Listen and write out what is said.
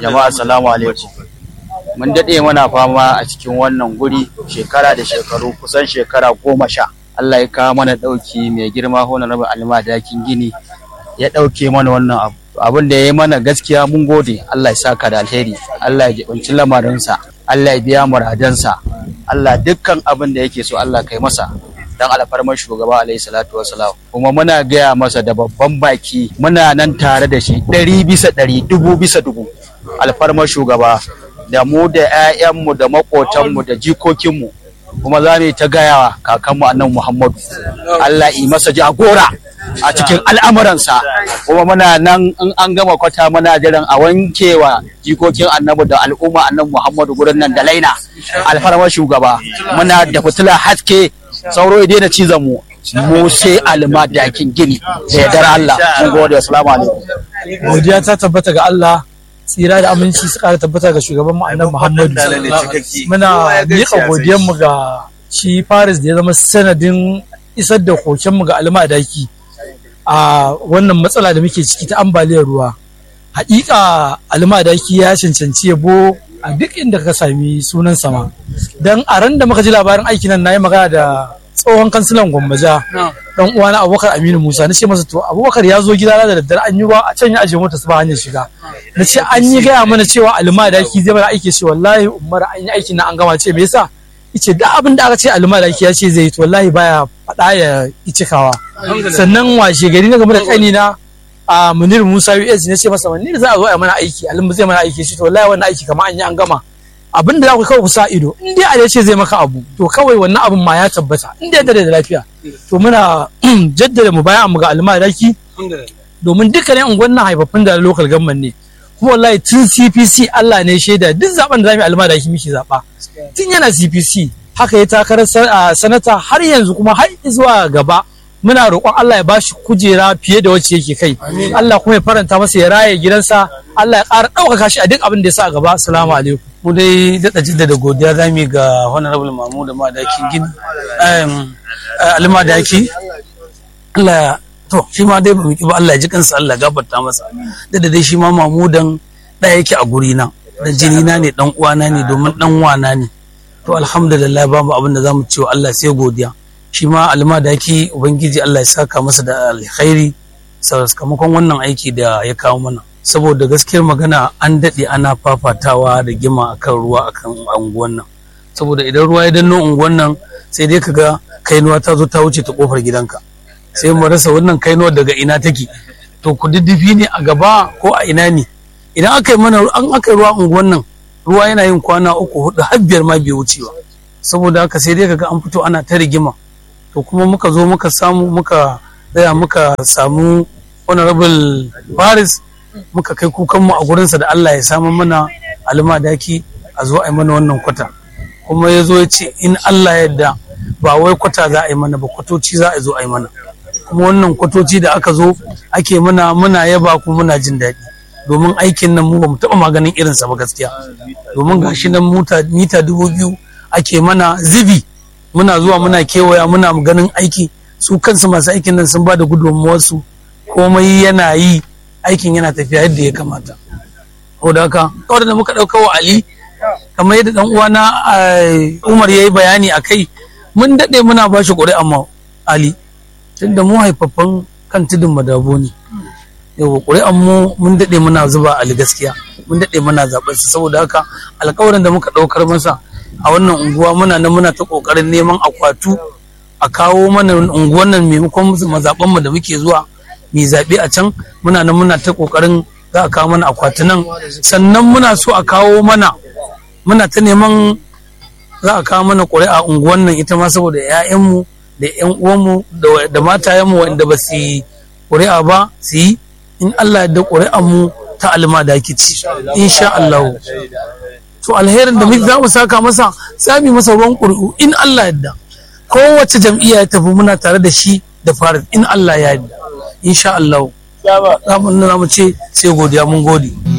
jama'a assalamu alaikum mun daɗe mana fama a cikin wannan guri shekara da shekaru kusan shekara goma sha Allah ya kawo mana ɗauki mai girma hona raba alma dakin gini ya ɗauke mana wannan abu abin da ya yi mana gaskiya mun gode Allah ya saka da alheri Allah ya jibinci lamarinsa Allah ya biya muradansa Allah dukkan abin da yake so Allah kai masa dan alfarmar shugaba alaihi salatu wasalam kuma muna gaya masa da babban baki muna nan tare da shi ɗari bisa ɗari dubu bisa dubu alfarmar shugaba da mu da 'ya'yanmu da maƙotanmu da jikokinmu kuma za mu ta gayawa kakanmu annan muhammadu allah yi masa jagora a cikin al'amuransa kuma muna nan in an gama kwata muna jiran a wankewa jikokin annabi da al'umma annan muhammadu gurin nan da laina alfarmar shugaba muna da fitila haske sauro ya daina cizon mu mu sai alma dakin gini da yardar Allah mun gode assalamu alaikum godiya ta tabbata ga Allah tsira da aminci su kara tabbata ga shugaban mu annabi Muhammadu muna miƙa godiyar mu ga shi Faris da ya zama sanadin isar da koken mu ga alma daki a wannan matsala da muke ciki ta ambaliyar ruwa haƙiƙa alma daki ya cancanci yabo a duk inda ka sami sunan sama don a ran da muka ji labarin aiki nan na yi magana da tsohon kansilan gwammaja dan uwana abubakar aminu musa na ce masa to abubakar ya zo gida da daddare an yi ba a can ya ajiye mota su ba hanyar shiga na ce an yi gaya mana cewa alma da ki zai mana aiki ce wallahi umar an yi aikin na an gama ce me yasa ice da abin da aka ce alma da ya ce zai yi to wallahi baya faɗa ya cikawa sannan washe gari na game da kanina a munir musa us ne ce masa munir za a zo a mana aiki alimu zai mana aiki shi to wallahi wannan aiki kamar an yi an gama abin da za ku kawai ku sa ido in dai a ce zai maka abu to kawai wannan abin ma ya tabbata in dai da lafiya to muna jaddada mu bayan mu ga almaraki domin dukkanin unguwan nan haifaffun da local government ne kuma wallahi tun CPC Allah ne shaida duk zaben da zamu almaraki muke zaba tun yana CPC haka ya takarar sanata har yanzu kuma har zuwa gaba muna roƙon Allah ya bashi kujera fiye da wacce yake kai Allah kuma ya faranta masa ya raye gidansa Allah ya ƙara ɗaukaka shi a duk abin da ya sa a gaba assalamu alaikum mu dai daɗa jaddada godiya za mu ga honorable mamu da madakin gini almadaki Allah to shi ma dai ba mu ba Allah ya ji kansa Allah gafarta masa da dai shi ma mamudan ɗaya yake a guri na dan jini na ne dan uwana ne domin dan wana ne to alhamdulillah babu abin da zamu ce wa Allah sai godiya shi ma almadaki ubangiji Allah ya saka masa da alkhairi sakamakon wannan aiki da ya kawo mana saboda gaskiyar magana an daɗe ana fafatawa da gima akan ruwa akan unguwan nan saboda idan ruwa ya danno unguwan nan sai dai kaga kainuwa ta zo ta wuce ta kofar gidanka sai mu rasa wannan kainuwa daga ina take to ku diddifi ne a gaba ko a ina ne idan aka yi mana an aka yi ruwa unguwan nan ruwa yana yin kwana uku hudu har biyar ma bai wucewa saboda haka sai dai kaga an fito ana ta rigima to kuma muka zo muka samu muka tsaya muka samu honorable Paris muka kai kukanmu a gurinsa da Allah ya samu mana almadaki a zo a yi mana wannan kwata kuma ya zo ya ce in Allah yadda ba wai kwata za a yi mana ba kwatoci za a zo a yi mana kuma wannan kwatoci da aka zo ake mana muna yaba kuma muna jin daɗi domin aikin nan mu ba mu taɓa maganin irinsa ba gaskiya domin gashi nan mita dubu biyu ake mana zibi muna zuwa muna kewaya muna ganin aiki su kansu masu aikin nan sun ba da gudunmuwarsu komai yana yi aikin yana tafiya yadda ya kamata ko da haka kawai da muka ɗauka wa ali kamar yadda dan uwana umar ya yi bayani a kai mun daɗe muna ba shi ƙuri'an ma ali tunda mu haifaffan kan tudun madabo ne yau ƙuri'an mu mun daɗe muna zuba ali gaskiya mun daɗe muna zaɓar sa saboda haka alƙawarin da muka ɗaukar masa a wannan unguwa muna nan muna ta ƙoƙarin neman akwatu a kawo mana unguwan nan maimakon mazaɓan mu da muke zuwa mai zaɓe a can muna nan muna ta ƙoƙarin za a kawo mana akwatunan sannan muna so a kawo mana muna ta neman za a kawo mana ƙuri'a unguwan nan ita ma saboda 'ya'yanmu da 'yan uwanmu da matayenmu wanda ba su yi ƙuri'a ba su yi in Allah da ƙuri'an mu ta alma da ake ci insha Allah to alherin da za mu saka masa sami masa ruwan ƙuri'u in Allah yadda kowace jam'iyya ya tafi muna tare da shi da farin in Allah ya yadda insha Allah za mu ce sai godiya mun gode